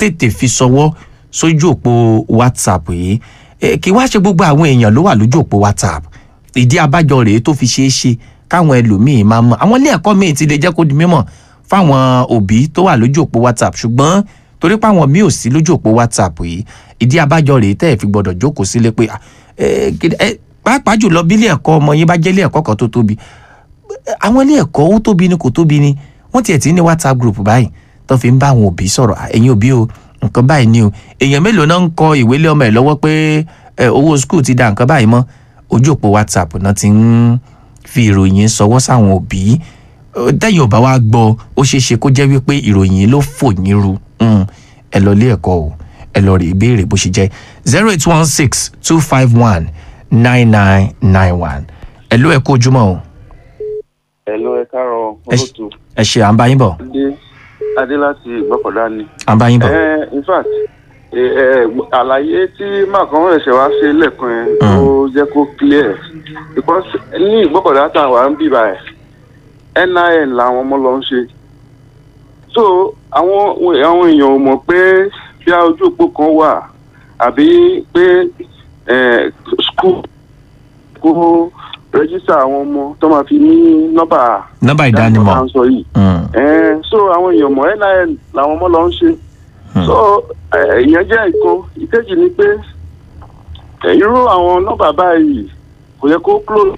tètè fi ṣọwọ́ sójú òpó whatsapp yìí Eh, kí wá ṣe gbogbo àwọn èèyàn ló wà lójú òpó whatsapp ìdí abájọ rèé tó fi ṣeé ṣe káwọn ẹlòmíín máa mọ àwọn ilé ẹ̀kọ́ míì ti lè jẹ́ kó di mímọ̀ fáwọn òbí tó wà lójú òpó whatsapp ṣùgbọ́n torí páwọn míì ò sí lójú òpó whatsapp yìí ìdí abájọ rèé tẹ́ ẹ̀ fi gbọ́dọ̀ jókòó sílé pé ah, eh, kí- eh, pàápàá jùlọ bí ilé ẹ̀kọ́ ọmọ yín bá jẹ́ ilé ẹ̀kọ́ kan tó tóbi àwọn ilé ẹ̀kọ́ ó tóbi ni kò tóbi ni wọ́n tiẹ̀ ti ní whatsapp group báyìí tó fi ń bá àwọn òbí sọ̀rọ̀ "Ah, ẹ̀yin òbí o nǹkan báyìí ni o èèyàn mélòó náà ń kọ ìwé lé ọmọ ẹ̀ lọ́wọ́ pé ẹ, owó school ti da nǹkan báyìí mọ́ ojú òpó whatsapp náà ti ń fi ìròyìn sọwọ́ sáwọn òbí Ó, tẹ́yìn ò bá wá gbọ́ ó ṣeé ṣe kó jẹ́ wípé ìròyìn ló fò yín ru Mm, ẹ lọ ilé ẹ̀kọ́ o ẹ lọ rí ìbéèrè bó ṣe jẹ́ zero eight one six two five one nine nine nine one ẹ ló ẹ kó ojúmọ́ o Hello, ẹ káàárọ̀ Ẹ ṣ- olóòtú. ẹ ṣe à ń bá yín bọ̀ Adé Adé láti Ìgbọ́kọ̀dá ni. à ń bá yín bọ̀. Eh, in fact, eh, eh, àlàyé tí Màkàn ẹ̀ṣẹ̀ wá ṣe lẹ́ẹ̀kan yẹn Mm. ó jẹ́ kó clear. Because ní Ìgbọ́kọ̀dá tá a wà ń bì báyìí, NIN làwọn ọmọ lọ ń ṣe. So àwọn àwọn èèyàn ò mọ̀ pé bí a ojú òpó kan wà àbí pé eh, school kó rẹ́jísítà àwọn ọmọ tó máa fi ní nọ́mbà nọ́mbà ìdánimọ̀ tá à ń sọ yìí. Mm, Ẹ̀ẹ́n, so àwọn èèyàn mọ̀ nin làwọn ọmọ lọ ń ṣe Hmm. so ẹ̀, ìyẹn jẹ́ ìkan ìkejì ni pé ẹ̀, irú àwọn nọ́mbà báyìí kò yẹ kó close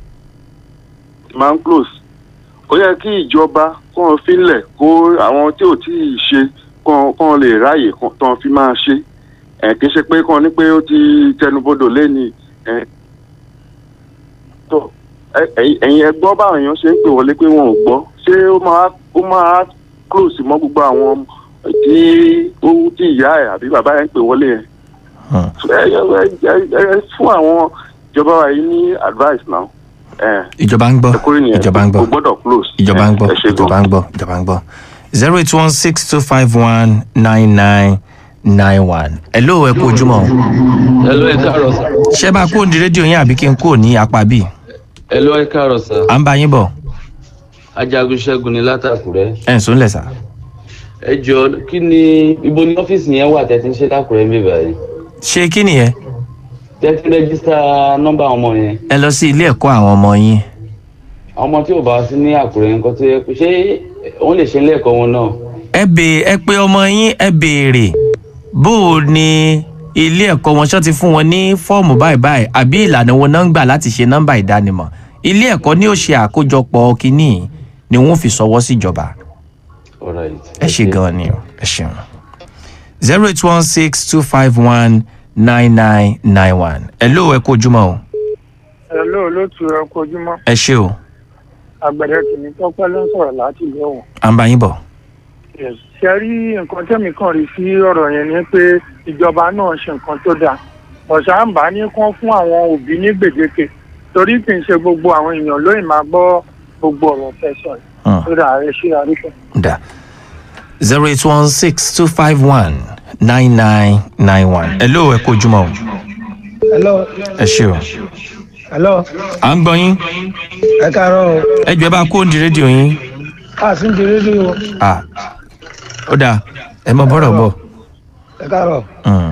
máa ń close ó yẹ kí ìjọba kàn fílẹ̀ kó àwọn tí ò tí ì ṣe kàn kàn lè ráàyè kàn tán fi máa ṣe ẹ̀ kì í ṣe pé kàn ní pé ó ti tẹnubodò lẹ́ni ẹ̀ tó ẹ- ẹ̀yin ẹ̀yin ẹ gbọ́ báwọn èèyàn ṣe ń pè wọlé pé wọn ò gbọ́ ṣé ó máa ó máa close mọ́ gbogbo àwọn tí ó tí ìyá ẹ̀ àbí bàbá ẹ̀ ń pè wọlé yẹn mm. ẹ ẹ ẹ- ẹ fún àwọn ìjọba wa yìí ní advice now ẹ ìjọba ń gbọ́ ẹ kúrò nìyẹn ìjọba ń gbọ́ kò gbọ́dọ̀ close ìjọba ń gbọ́ ẹ ṣe gan. ìjọba ń gbọ́ ìjọba ń gbọ́ zero eight one six two five one nine nine nine one hello ẹ kú ojúmọ́ o. Hello, ẹ káàárọ̀ sà. ṣé bá a kúrò ní rédíò yín àbí kí n kúrò ní apá bíi Hello, ẹ káàárọ̀ sà. à ń bá yín bọ̀ Ajagun Ṣẹ́gun ni látàkùrẹ́. ẹ̀ ń sún lẹ̀ sá. Ẹ jọ kí ni ibo ni ọ́fíìsì yẹn wà tẹ́tí ń ṣe lákùrẹ́ ń bè báyìí? ṣé kí nìyẹn Tẹ́tí rẹ́gísítà nọ́mbà ọmọ yẹn. ẹ lọ sí ilé ẹ̀kọ́ àwọn ọmọ yín Ọmọ tí ò bá sí ní àkùrẹ́ nǹkan tó yẹ pé ṣé wọ́n lè ṣe ilé ẹ̀kọ́ wọn náà? ẹ bè ẹ pé ọmọ yín ẹ béèrè bó o ní ilé ẹ̀kọ́ wọn ṣọ́ ti fún wọn ní fọ́ọ̀mù báyìí báyìí àbí ìlànà wọn náà ń gbà láti ṣe nọ́mbà ìdánimọ̀ ilé ẹ̀kọ́ ni ó ṣe àkójọpọ̀ kínní ni wọ́n fi ṣọwọ́ síjọba Alright. ẹ ṣe gan ni o ẹ ṣeun zero eight one six two five one nine nine nine one ẹ ló ẹ kó ojúmọ́ o Hello, olóòtú ẹ kú ojúmọ́ ẹ ṣé o àgbẹ̀dẹ tèmi tọ́pẹ́ ló ń sọ̀rọ̀ láti ìlú ọ̀hún. à ń bá yín bọ̀ ṣe rí nǹkan tẹ́mi kàn rí sí ọ̀rọ̀ yẹn ni pé ìjọba náà ṣe nǹkan tó dáa ọ̀sà ń bá ní kán fún àwọn òbí ní gbèdéke torí kì í ṣe gbogbo àwọn èèyàn lóyìn máa gbọ́ gbogbo ọ̀rọ̀ tẹ̀sán yìí Hmm. tó dà ẹ ṣe àríkẹ́. da zero eight one six two five one nine nine nine one ẹ ló ẹ kó ojúmọ́ o hello ẹ ṣé o hello à ń gbọ́ yín ẹ káàárọ̀ o ẹ jọ ẹ bá kó òǹdí rédíò yín a sì ń di rédíò à ó dáa ẹ mọ bọ́rọ̀ bọ̀ ẹ káàárọ̀ Mm,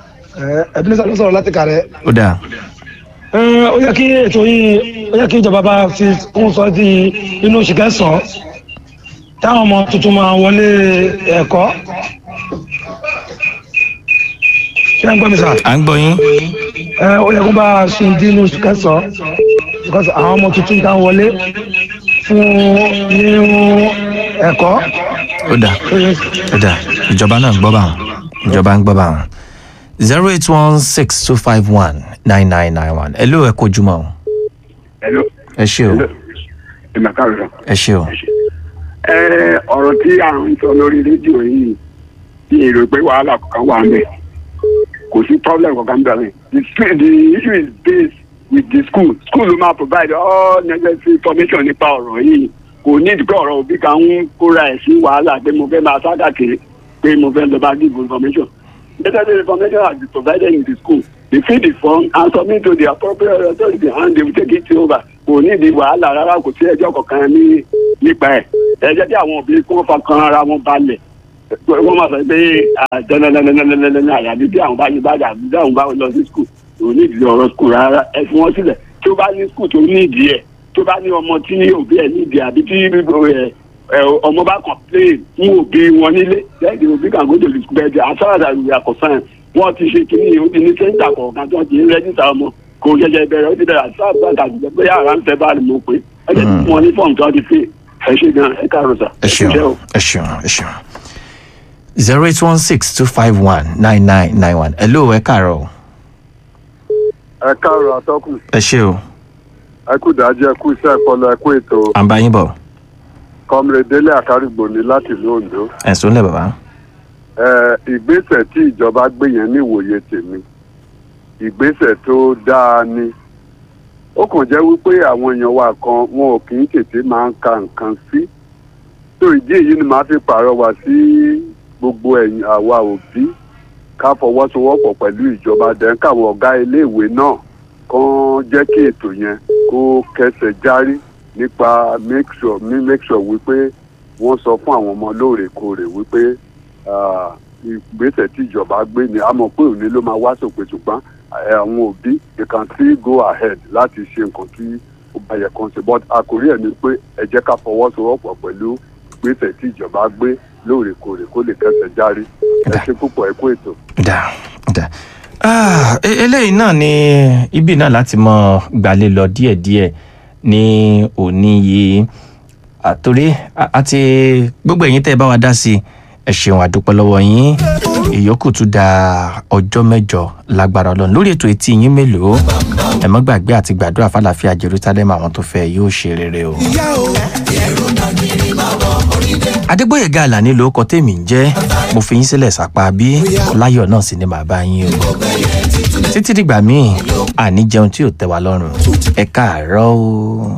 ẹ ẹbí ló sọ̀rọ̀ láti kàrẹ́ ó dáa ẹ ó yẹ kí ètò yìí ó yẹ kí ìjọba bá fi kún sọ di inú oṣù kẹsàn-án táwọn ọmọ tuntun máa wọlé ẹ̀kọ́ ṣé ẹ ń gbọ́ mi sà à ń gbọ́ yín ẹ ó yẹ kó bá a ṣe di inú oṣù kẹsàn-án because àwọn ọmọ tuntun tá wọlé fún nínú ẹ̀kọ́ ó dáa ó yẹ ó dáa ìjọba náà ń gbọ́ báwọn ìjọba ń gbọ́ báwọn zero eight one six two five one nine nine nine one ẹ ló ẹ kó ojúmọ́ o Hello. ẹ ṣé o Ìmọ̀ káàárọ̀. ẹ ṣé o Ẹ ọ̀rọ̀ tí à ń sọ lórí rédíò yìí ní èrò pé wàhálà kankan wà mẹ́. Kò sí problem kankan bẹ̀rẹ̀. The school the issue is based with the school. School ló máa provide all necessary information nípa ọ̀rọ̀ yìí. Kò ní ìdíkọ̀ ọ̀rọ̀ òbí kan ń kóra ẹ̀ sí wàhálà pé mo fẹ́ máa sá káàkiri pé mo fẹ́ lọ bá give information. Necessary information has been provided in the school. They fill the form and submit to the appropriate authority and they will take it over. Kò ní ìdí wàhálà rárá kò sí ẹjọ́ kankan ní nípa ẹ̀. Ẹ jẹ́ kí àwọn òbí kí wọ́n fa kan ara wọn balẹ̀ wọ́n máa sọ pé dandandandandandandan àyàbí bí àwọn bá yí bá dà bí àwọn bá lọ sí skul òun ní ìdílé ọ̀rọ̀ skul rárá ẹ fi wọ́n sílẹ̀ tó bá ní skul tó ní ìdí ẹ̀ tó bá ní ọmọ tí òbí ẹ̀ ní ìdí àbí tí ẹ, ẹ, ọmọ bá complain fún òbí wọn nílé then the òbí kan go to the school bed as far as we are concerned wọ́n ti ṣe kínní ó ti ní sẹ́ńtà kọ̀ọ̀kan tí wọ́n ti ń rẹ́jísà ọmọ kò ṣẹ̀ṣẹ̀ bẹ̀rẹ̀ ó ti bẹ̀rẹ̀ as far as that àti bóyá ara ń fẹ́ bá ní mo pé ẹ jẹ́ kí wọ́n ní fọ́ọ̀mù tí wọ́n ti pè ẹ ṣe gan ẹ káàárọ̀ sà ẹ ṣeun ṣe o. ẹ ṣeun ẹ ṣeun zero eight one six two five one nine nine nine one hello ẹ káàárọ̀ o. ẹ káàárọ̀ atọ́kùn ẹ ṣe o ẹ kú dájú ẹ kú iṣẹ́ ìpọlọ ẹ kú ètò à ń bá yín bọ̀ kọ́mrẹ́délé àkárìgbò ní láti ìlú ondo ẹ̀sùn lẹ̀ bàbá. ẹ ìgbésẹ̀ tí ìjọba gbé yẹn ní ìwòye tèmi ìgbésẹ̀ tó dáa ni ó kàn jẹ́ wípé àwọn èèyàn wa kan wọn ò kì í tètè máa ń ka nǹkan sí tó ìdí èyí ni màá fi pàrọwà sí gbogbo ẹ̀yin àwa òbí ká fọwọ́sowọ́pọ̀ pẹ̀lú ìjọba dẹ̀ káwọn ọ̀gá iléèwé náà kàn jẹ́ kí ètò yẹn kó kẹsẹ̀ járí nípa make sure mi make sure wípé wọ́n sọ fún àwọn ọmọ lóòrèkóòrè wípé ah, ìgbésẹ̀ tí ìjọba gbé ni a mọ̀ pé òní ló máa wá sópin ṣùgbọ́n eh, àwọn òbí they can still go ahead láti ṣe nǹkan tí ó bá yẹ kán ṣe but àkórí ẹ̀ ni pé ẹ jẹ́ ká fọwọ́sowọ́pọ̀ pẹ̀lú ìgbésẹ̀ tí ìjọba gbé lóòrèkóòrè kó lè kẹsẹ̀ járí ẹ ṣe púpọ̀ ẹ kú ètò. dà dà Ah, e- eléyìí náà ni ibi náà láti mọ gbalẹ̀ lọ díẹ̀díẹ̀ ní òní yìí àtòrí a- àti gbogbo ẹ̀yin tẹ́ ẹ bá wa dá sí i ẹ ṣeun àdúpẹ́ lọ́wọ́ yín ìyókù tún da ọjọ́ mẹ́jọ lágbára ọlọ́run lórí ètò etí yín mélòó ẹ mọ́ gbàgbé àti gbàdúrà fàlàfíà jerusalem àwọn tó fẹ́ yóò ṣe rere o. adégbòyèga àlàní ló kọ tèmi ń jẹ́ mo fi yín sílẹ̀ sápá bí láyọ̀ náà sì ni màá bá yín o títí dìgbà míì àní jẹun tí ò tẹ́ wa lọ́rùn ẹ káàárọ̀ o.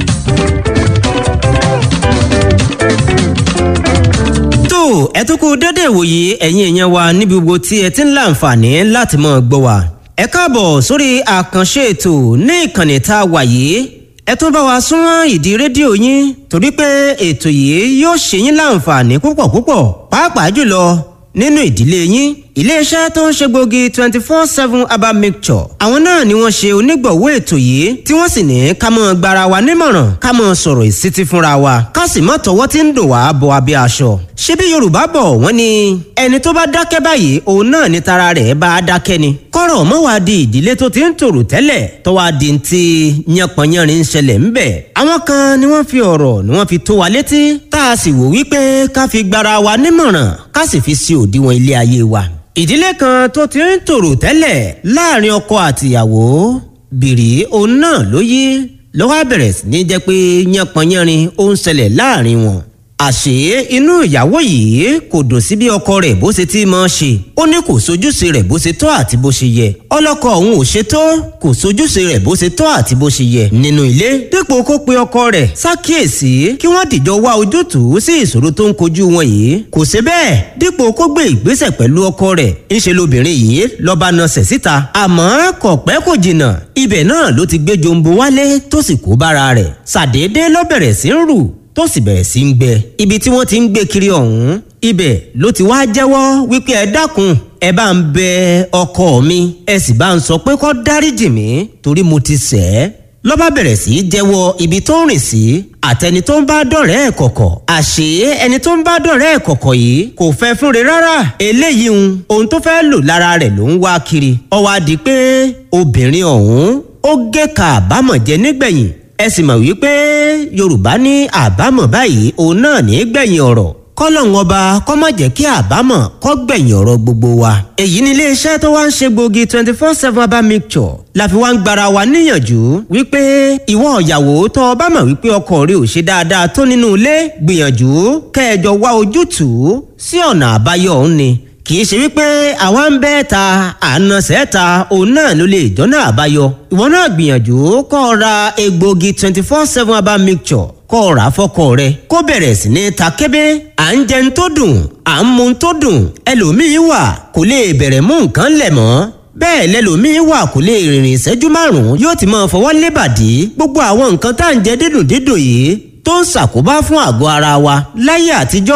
tó ẹ tún kú dédé ìwòye ẹ̀yin èèyàn wa níbi gbogbo tí ẹ ti ń láǹfààní láti mọ̀ gbọ́ wa. ẹ káàbọ̀ sórí àkànṣe ètò ní ìkànnì tá a wà yìí ẹ tún bá wa súnmọ́ ìdí rédíò yín torí pé ètò yìí yóò ṣe yín láǹfààní púpọ̀ púpọ̀ pàápàá jùlọ nínú ìdílé yín iléeṣẹ́ tó ń ṣe gbòógì twenty four seven herbal mixture àwọn náà ni wọ́n ṣe onígbọ̀wọ́ ètò yìí tí wọ́n sì ní ká mọ́ gbara wa nímọ̀ràn ká mọ́ sọ̀rọ̀ ìsítí fúnra wa ká sì mọ́ tọwọ́ tí ń dò wá bọ abẹ́ aṣọ. ṣé bí yorùbá bọ̀ wọ́n ní ẹni tó bá dákẹ́ báyìí òun náà ni tara rẹ̀ bá a dákẹ́ ni. kọ́rọ̀ mọ́ wá di ìdílé tó ti ń tòrò tẹ́lẹ̀ tó wá di ti yánpọnyánrin ń ṣẹlẹ̀ ńbẹ̀. àwọn kan ni wọ́n fi ọ̀rọ̀ ni wọ́n fi tó wa létí tá a sì wò wípé ká fi gbara wa nímọ̀ràn ká sì fi sí òdiwọ̀n ilé ayé wa ìdílé kan tó ti ń tòrò tẹ́lẹ̀ láàrin ọkọ àtìyàwó bìrì òun náà ló yí ló wá bẹ̀rẹ̀ sí ní jẹ́ pé yánpọnyánrin ó ń ṣẹlẹ̀ láàrin wọn. àṣé inú ìyàwó yìí kò dùn sí bí ọkọ rẹ̀ bó ṣe ti máa ṣe ó ní kò sojúṣe rẹ̀ bó ṣe tọ́ àti bó ṣe yẹ ọlọ́kọ òun ò ṣe tó kò sojúṣe rẹ̀ bó ṣe tọ́ àti bó ṣe yẹ nínú ilé dípò kó pe ọkọ rẹ̀ ṣàkíyèsí kí wọ́n dìjọ wá ojútùú sí ìṣòro tó ń kojú wọn yìí kò ṣe bẹ́ẹ̀ dípò kó gbé ìgbésẹ̀ pẹ̀lú ọkọ rẹ̀ ńṣe lobìnrin yìí lọ́ba nasẹ̀ síta àmọ́ kò pẹ́ kò jìnnà ibẹ̀ náà ló ti gbé jombo wálé tó sì kó bára rẹ̀ ṣàdédé ló bẹ̀rẹ̀ sí ń rù tó sì bẹ̀rẹ̀ sí ń gbẹ ibi tí wọ́n ti ń gbé kiri ọ̀hún ibẹ̀ ló ti wá jẹ́wọ́ wípé ẹ dákun ẹ bá ń bẹ ọkọ mi ẹ sì bá ń sọ pé kó dáríjì mí torí mo ti ṣẹ̀ ẹ́ lọ́ba bẹ̀rẹ̀ sí í jẹ́wọ́ ibi tó ń rìn sí àtẹni tó ń bá dọ̀rẹ́ ẹ̀ kọ̀kọ̀ àṣé ẹni tó ń bá dọ̀rẹ́ ẹ̀ kọ̀kọ̀ yìí kò fẹ́ fúnre rárá eléyìí ń ohun tó fẹ́ lò lára rẹ̀ ló ń wá kiri ó wá di pé obìnrin ọ̀hún ó gé ka àbámọ̀ jẹ nígbẹ̀yìn ẹ sì mọ̀ wípé yorùbá ní àbámọ̀ báyìí òun náà ní gbẹ̀yìn ọ̀rọ̀ kọ́lọ́hún ọba kọ́ má jẹ́ kí àbámọ̀ kọ́ gbẹ̀yìn ọ̀rọ̀ gbogbo wa. èyí ni iléeṣẹ́ tó wá ń ṣe gbòógì twenty four seven herbal mixture la fi wá ń gbara wa níyànjú wípé ìwọ ìyàwó tó o bá mọ̀ wípé ọkọ rẹ ò ṣe dáadáa tó nínú ilé gbìyànjú kẹjọ wá ojútùú sí ọ̀nà àbáyọ òun ni kì í ṣe wípé àwa ń bẹ́ ta àna sẹ́ta òun náà ló lè jọ́nà àbáyọ ìwọ náà gbìyànjú kọ́ ọ ra egbòogi twenty four seven herbal mixture kọ́ ọ rà á fọ́kọ rẹ kó bẹ̀rẹ̀ sí ní ta kébé à ń jẹun tó dùn à ń mu tó dùn ẹlòmíín wà kò lè bẹ̀rẹ̀ mú nǹkan lẹ̀ mọ́ bẹ́ẹ̀ lẹ́lòmíín wà kò lè rìnrìn ìṣẹ́jú márùn-ún yóò ti máa fọwọ́ lébàdí gbogbo àwọn nǹkan tá à ń jẹ dídùn dídùn yìí tó ń ṣàkóbá fún àgọ́ ara wa láyé àtijọ́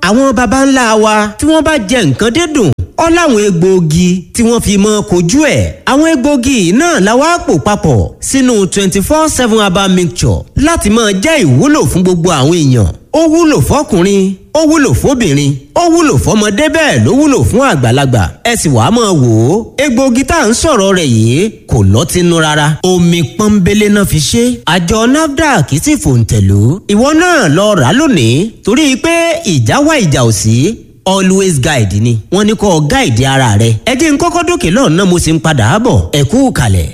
àwọn baba ńlá wa tí wọ́n bá jẹ nǹkan dídùn ọ láwọn egbòogi tí wọ́n fi mọ kojú ẹ̀ àwọn egbòogi náà la wá pò papọ̀ sínú twenty four seven herbal mixture láti máa jẹ́ ìwúlò fún gbogbo àwọn èèyàn ó wúlò fọkùnrin ó wúlò fóbìnrin ó wúlò fọmọdé bẹ́ẹ̀ ló wúlò fún àgbàlagbà ẹ sì wàá máa wò ó egbòogi tá à ń sọ̀rọ̀ rẹ̀ yìí kò lọ́tínú rárá omi pọ́nbélé náà fi ṣe àjọ nafdac sì fòǹtẹ̀lú ìwọ náà lọ rà lónìí torí pé ìjà wá ìjà ò sí always guide ni wọ́n ní kó guide ara rẹ ẹ jẹ́ n kọ́kọ́ dókè lọ́nà mo sì ń padà bọ̀ ẹ kú kalẹ̀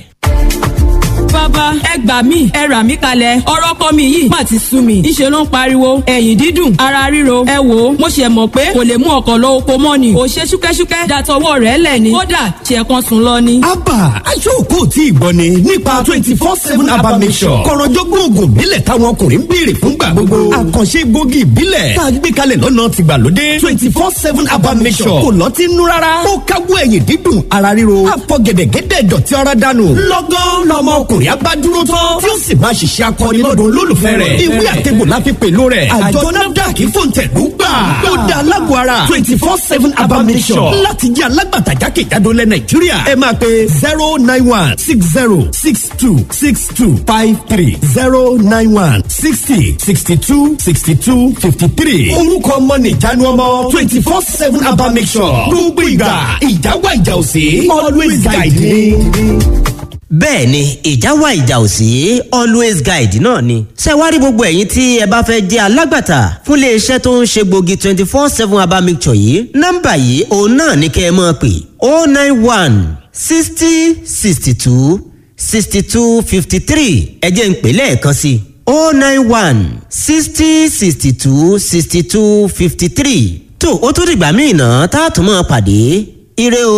bàbá ẹ gbà mí ẹ rà mí kalẹ̀ ọ̀rọ̀ kọ́ mi yìí má ti sú mi ńṣe ló ń pariwo ẹ̀yìn dídùn ara ríro ẹ wò ó mo ṣe mọ̀ pé kò lè mú ọkọ̀ lọ oko mọ́ ni kò ṣe ṣúkẹ́ṣúkẹ́ dàtọwọ́ rẹ̀ lẹ̀ ni kódà ṣe kan sùn lọ ni. abba aṣọ́kò tí ì gbọ́ ni nípa twenty four seven abba mission kọ̀rọ̀jọ́gbọ́n oògùn ìbílẹ̀ táwọn ọkùnrin ń béèrè fúngbà gbogbo àkànṣe gbòógì ìbílẹ̀ tá a gbé kalẹ̀ lọ́nà tìgbàlódé twenty four seven abba mission kò lọ́tí nú rárá ó káwọ́ ẹ̀yìn dídùn ara ríro àfọ̀gẹ̀dẹ̀gẹ̀dẹ̀ dọ̀tí ara dànù lọ́gán lọ́mọ ọkùnrin abá dúró tán tí ó sì máa ṣiṣẹ́ akọni lọ́dọ̀ olólùfẹ́ rẹ̀ ìwé àtẹ̀gbò la fi pèlú rẹ̀ àjọ nafdac fòǹtẹ̀lú gbà ó da alágbó ara twenty four seven abamisọ̀ láti jẹ́ alágbàtà jákèjádò lẹ̀ nàìjíríà ẹ máa pe zero nine one six zero six two six two five three zero nine one sixty sixty two sixty two fifty three orúkọ ọmọ nìjánu ọmọ twenty four seven abamisọ̀ gbogbo ìgbà ìjáwá ìjà òsè always guide me bẹ́ẹ̀ ni ìjà wà ìjà ò sí always guide náà ni. ṣé wá rí gbogbo ẹ̀yin tí ẹ bá fẹ́ jẹ́ alágbàtà fún iléeṣẹ́ tó ń ṣe gbòógì twenty four seven herbal mixture yìí nọ́mbà yìí òun náà ní kẹ́ ẹ máa pè oh nine one sixty sixty two sixty two fifty three ẹ jẹ́ ń pè lẹ́ẹ̀kan sí i oh nine one sixty sixty two sixty two fifty three tó o tún dìgbà míì náà tá a tún máa pàdé ire o.